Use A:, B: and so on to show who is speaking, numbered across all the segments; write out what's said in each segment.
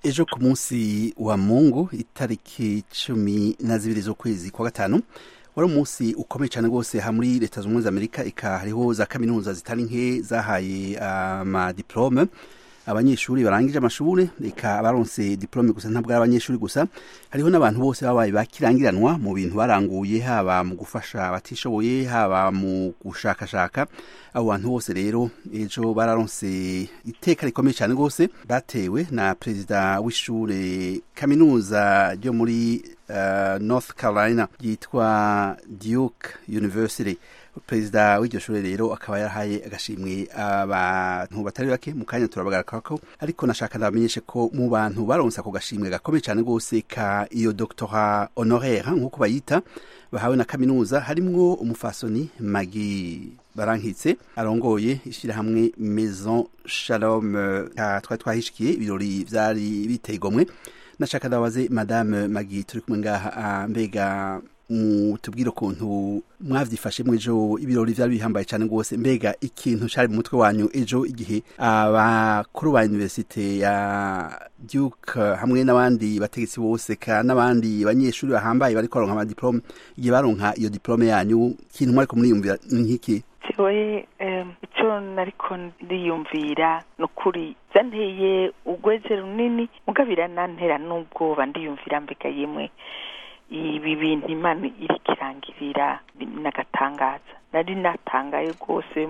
A: ejo ku munsi wa mungu itariki cumi na zibiri z'ukwezi kwa gatanu wari umunsi ukomeye cyane rwose ha muri leta zunze ubumwe za amerika ika hariho za kaminuza zitari nke zahaye amadiplome abanyeshuri barangije amashuri reka abaronse diplome gusa ntabwo ari abanyeshuri gusa hariho n'abantu bose babaye bakirangiranwa mu bintu baranguye haba mu gufasha abatishoboye haba mu gushakashaka abo bantu bose rero ejo bararonse iteka rikomeye cyane rwose batewe na perezida w'ishure kaminuza ryo muri uh, north carolina ryitwa duke university perezida w'iryo shuri rero akaba yarahaye agashimwe abantu batari bake mu kanya turabagaragako ariko nashaka ndabamenyeshe ko mu bantu baronse ako gashimwe gakomeye cyane rwose ka iyo doctora honoraire nk'uko bayita bahawe na kaminuza harimwo umufasoni magi barankitse arongoye ishyirahamwe maison shalom twari twahishikiye ibirori byari biteye igomwe nashaka ndabaze madame magi turi kumwe ngaha mbega mutubwire ukuntu mwavyifashe ejo ibirori vyari bihambaye cyane rwose mbega ikintu cari mu mutwe wanyu ejo igihe abakuru ba universite ya duke hamwe n'abandi bategetsi bose ka n'abandi banyeshuri bahambaye bariko baronka amadiplome igihe baronka iyo diplome yanyu ikintu mwariko muriyumvira nk'iki
B: jewe icyo nariko ndiyumvira ni ukuri zanteye urweze runini mugabira nantera n'ubwoba ndiyumvira mbega yemwe ibi bintu imana iri kirangirira n'agatangaza nari natangaye rwose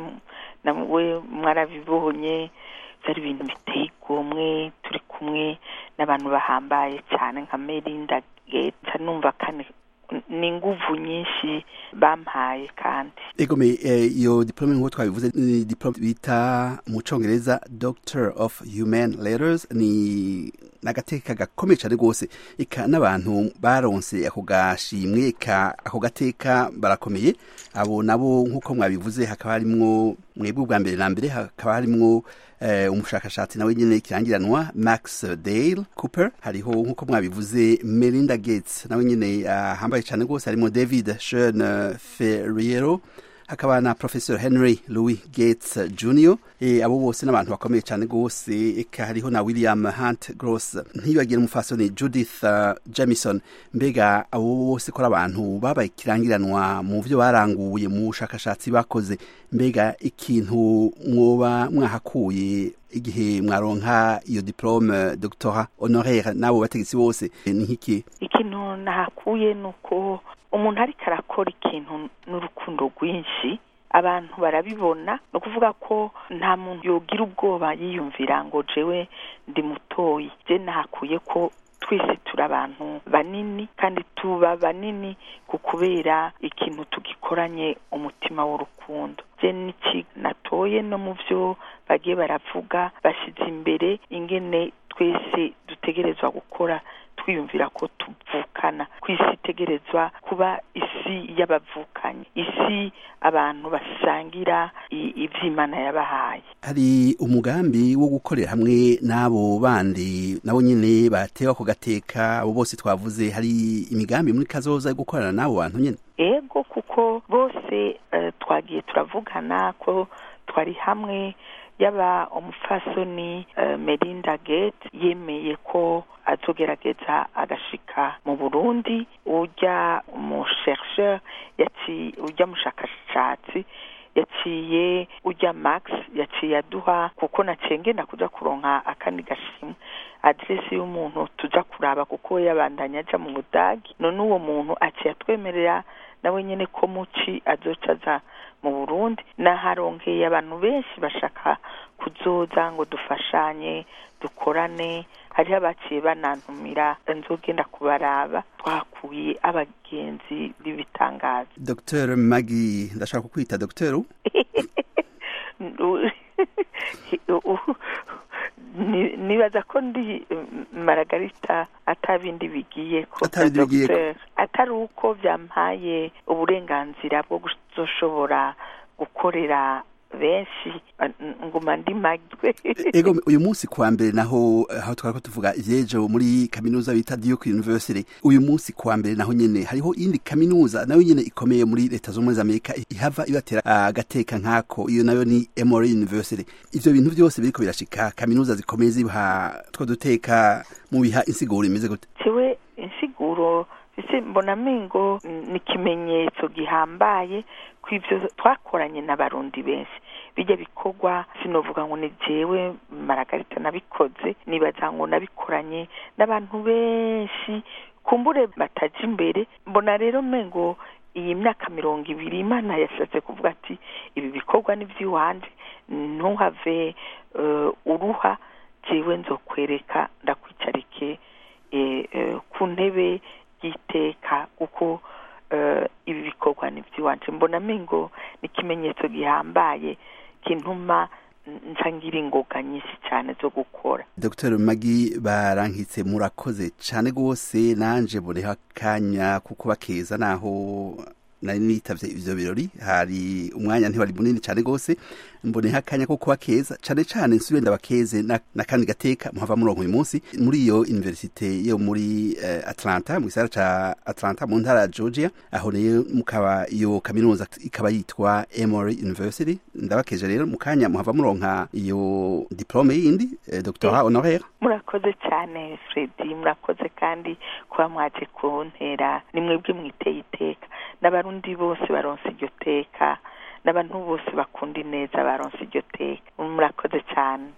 B: nawe mwarabibonye byari ibintu biteye igomwe turi kumwe n'abantu bahambaye cyane nka merinda geta numva kane ni inguvu nyinshi bampaye kandi
A: egome iyo diplome nk'uko twabivuze ni diplome bita mu congereza doctor of human letters ni n'agateka gakomeye cyane rwose eka n'abantu baronse ako gashimwe eka ako gateka barakomeye abo nabo nk'uko mwabivuze hakaba harimwo mwebwe ubwa mbere na mbere hakaba harimwo umushakashatsi nawe nyine kirangiranwa max dale cooper hariho nk'uko mwabivuze melinda gates nawe nyine ahambaye cyane rwose harimo david shen ferriero hakaba na professor henry louis gates junior e, abo bose n'abantu bakomeye cyane rwose eka hariho na william hunt gross ntiyibagire umufasoni judith uh, jamison mbega abo bose ko ari abantu babaye kirangiranwa mu byo baranguye mu bushakashatsi bakoze mbega ikintu mwoba mwahakuye igihe mwaronka iyo diplome doctora honoraire n'abo bategetsi bose ni nk'iki
B: ikintu nahakuye ni uko umuntu ariko arakora ikintu n'urukundo rwinshi abantu barabibona ni ukuvuga ko nta muntu yogira ubwoba yiyumvira ngo jewe ndi mutoyi je nahakuye ko twese turi abantu banini kandi tuba banini ku kubera ikintu tugikoranye umutima w'urukundo je niki natoye no mu byo bagiye baravuga bashyize imbere ingene twese dutegerezwa gukora twiyumvira ko tuvukana ku isi itegerezwa kuba isi y'abavukanyi isi abantu basangira iby'imana yabahaye
A: hari umugambi wo gukorera hamwe n'abo bandi nabo nyine batewe ako gateka abo bose twavuze hari imigambi muri kazoza yo gukorana n'abo bantu nyine
B: ego kuko bose twagiye turavugana ko twari hamwe yaba umufasoni Melinda Gates yemeye ko azogerageza agashika mu Burundi ujya mu chercheur yaci ujya mushakashatsi yaciye ujya Max yaciye aduha kuko naciye ngenda kuja kuronka akandi gashimwe adresi y'umuntu tuja kuraba kuko yabandanya aja mu Budagi none uwo muntu aciye atwemerera nawe nyene ko muci azoca aza mu burundi naharonkeye abantu benshi bashaka kuzoza ngo dufashanye dukorane hariho abaciye banantumira nzogenda kubaraba twakuye abagenzi b'ibitangaza
A: dr magi ndashaka kukwita dr
B: nibaza ko ndi maragarita atabindi bigiye ko atari uko byampaye uburenganzira bwo kuzoshobora gukorera benshi nguma ndi magwe
A: ego uyu munsi kuwa mbere naho aho twari ko tuvuga ivyejo muri kaminuza bita Duke University uyu munsi kuwa mbere naho nyene hariho indi kaminuza nayo nyene ikomeye muri leta z'ubumwe za Amerika ihava ibatera agateka nkako iyo nayo ni Emory University ivyo bintu byose biriko birashika kaminuza zikomeye zibaha two duteka mu biha insiguro imeze gute
B: jewe insiguro ese mbona mingo ni ikimenyetso gihambaye ku ivyo twakoranye n'abarundi benshi bijya bikorwa sinovuga ngo ni jewe maragarita nabikoze nibaza ngo nabikoranye n'abantu benshi kumbure bataja imbere mbona rero mengo iyi myaka mirongo ibiri imana yashatse kuvuga ati ibi bikorwa ni by'iwanje ntuhave uruha jewe nzokwereka ndakwicarike ku ntebe y'iteka kuko ibi bikorwa ni by'iwanje mbona mingo ni ikimenyetso gihambaye kintuma nsangira ingoga nyinshi cyane zo gukora
A: dr magi barankitse murakoze cyane rwose nanje bureho akanya kuko bakeza naho nari nitavye ivyo birori hari umwanya ntiwari munini cyane rwose mboneho akanya ko kuba keza cyane cyane nsubire ndabakeze n'akandi gateka muhava murongo uyu munsi muri iyo universite yo muri uh, atlanta mu gisagara ca atlanta mu ntara ya georgia aho rero mukaba iyo kaminuza ikaba yitwa emory university ndabakeje rero mu kanya muhava muronka iyo diplome yindi eh, doctorat honoraire
B: murakoze cyane fredi murakoze kandi kuba mwaje kuntera ni mwebwe mwiteye iteka n'abarundi bose baronse iryo teka n'abantu bose bakunda ineza baronse iryo teka murakoze cyane